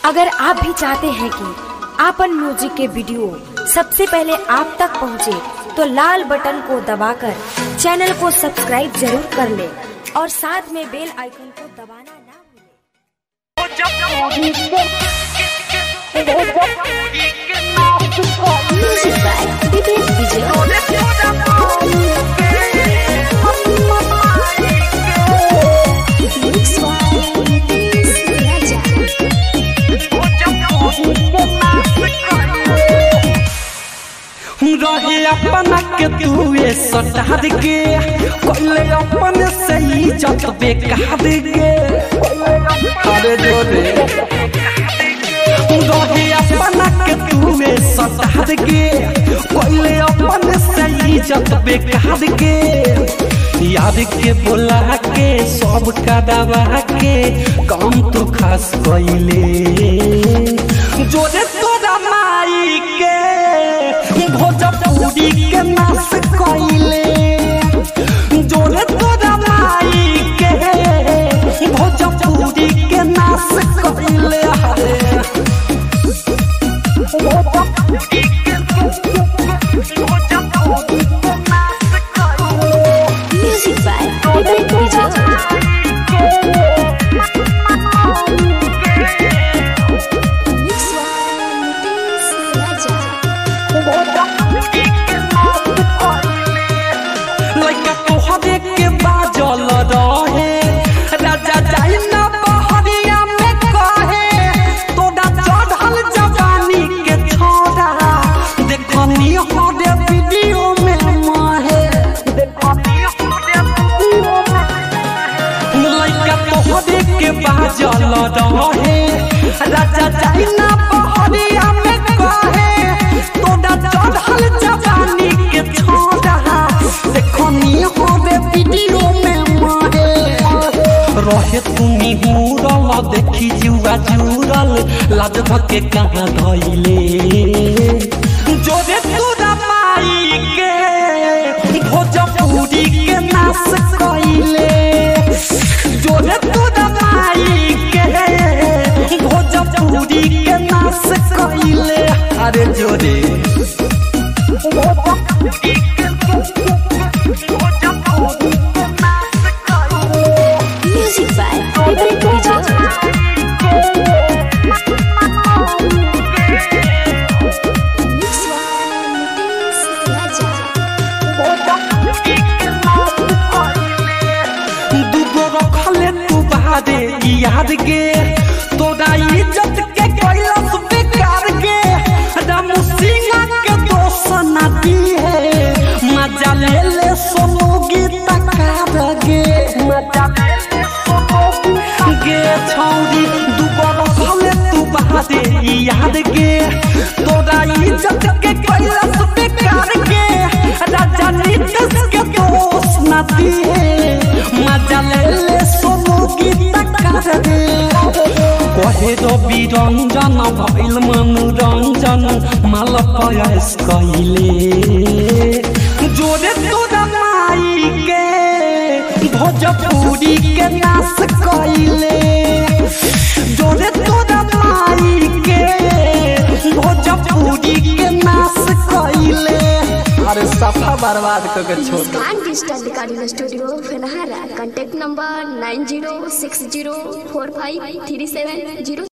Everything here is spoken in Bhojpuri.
अगर आप भी चाहते हैं कि आपन म्यूजिक के वीडियो सबसे पहले आप तक पहुंचे, तो लाल बटन को दबाकर चैनल को सब्सक्राइब जरूर कर ले और साथ में बेल आइकन को दबाना ना भूलें। Music by Vivek Vijay. Mix by Nitish Raja. रहे अपना के तुए सटार के कोले अपन से ही जत बेकार के अरे जोरे रहे अपना के तुए सटार के कोले अपन से ही जत बेकार के याद के बोला के सब का दबा के काम तो खास कइले जोरे तोरा माई के भोजपुरी के नाश कइले जोरे तोरा माई के भोजपुरी के नाश कइले हरे Music by Vivek Vijay. Mix by Nitish Raja. लइका तोहरे के बाजल रहे राजा जाई ना बहरिया में कहे तोरा चढ़ल जवानी के छोरा देखनी हरे वीडियो में माहे लइका तोहरे के बाजल रहे राजा जाई ना बहरिया में कहे तोरा चढ़ल जवानी के छोरा देखनी हरे वीडियो में माहे रहे तुमी हुरल देखी जुआ जुरल लाज धके कहाँ धैले जोरे तोरा माई के भोजपुरी के नाश कइले जोरे तोरा माई के भोजपुरी के नाश कइले अरे जोरे Music by Vivek Vijay. Mix by Nitish Raja. दूगो रखले तू बादे याद गे तोरा इज्जत के कैलस बेकार गे राम सिंह के दोष ना दी है मजा ले ले सोनू गीत कार गे गे छौरी दूगो रखले तू बादे याद गे तोरा इज्जत के कैलस बेकार गे राजा नीतीश के दोष ना दी है मजा ले ले सोनू गीत कर दे कहे रवि रंजन भइल मनोरंजन माल पयास कइले जोरे तोरा माई के भोजपुरी के नाश कइले जोरे तोरा माई के भोजपुरी के नाश कइले अरे सफा बर्बाद करके छोड़ Scan Digital Recording Studio, Fenahara. Contact number 90604537